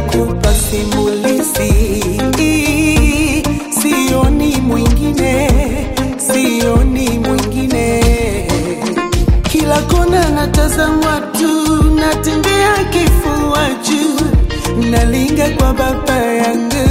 kupa simulizi, sioni mwingine, sioni mwingine. Kila kona natazamwa tu, natembea kifua juu, nalinga kwa baba yangu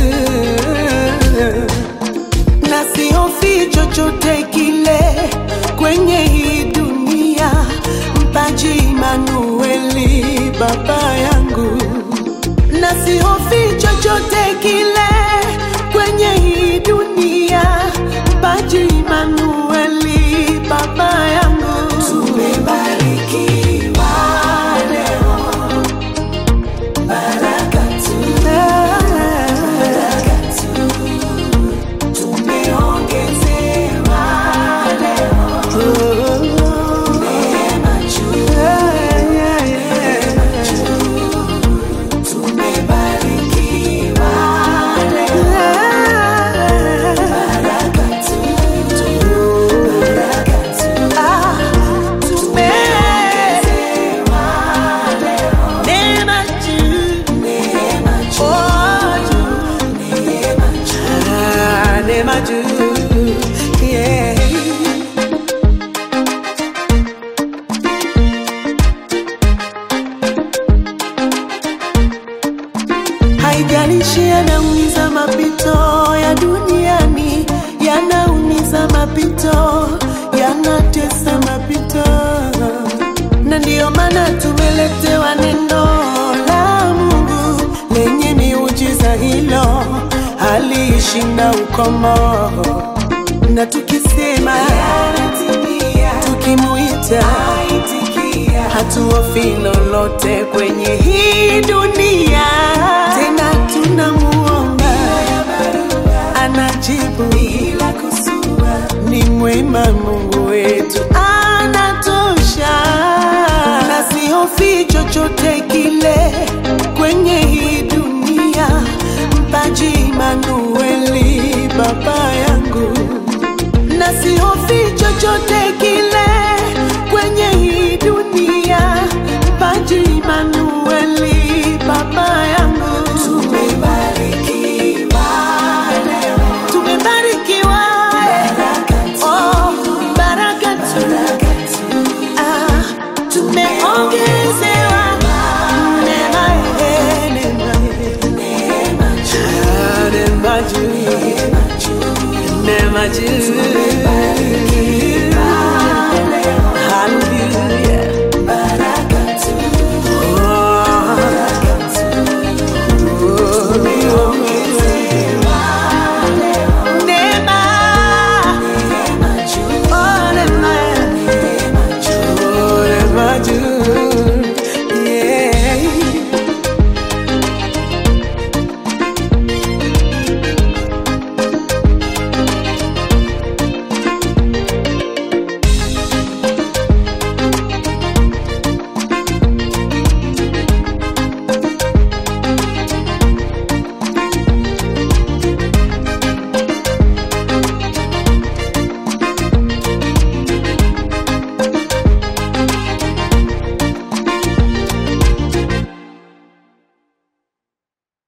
na sihofi chochote kile kwenye hii dunia. Mpaji Manueli baba yangu, na sihofi chochote kile kwenye hii dunia. Mpaji Manueli baba yangu, tumebarikiwa leo, baraka tu, baraka tu tumeongezewa leo neema juu, neema juu, tumebarikiwa leo baraka tu, baraka tu, tumeongezewa leo neema juu, neema juu, neema juu, Ah, neema juu, yeah. Haijalishi yanaumiza mapito ya duniani, yanaumiza mapito, yanatesa mapito, na ndiyo maana tumeletewa neno la Mungu lenye miujiza hilo haliishinda ukomo, na tukisema yanatimia, tukimuita hatuofi lolote kwenye hii dunia, tena tunamuomba anajibu bila kusua. Ni mwema Mungu wetu, anatosha, na sihofi chochote kile kwenye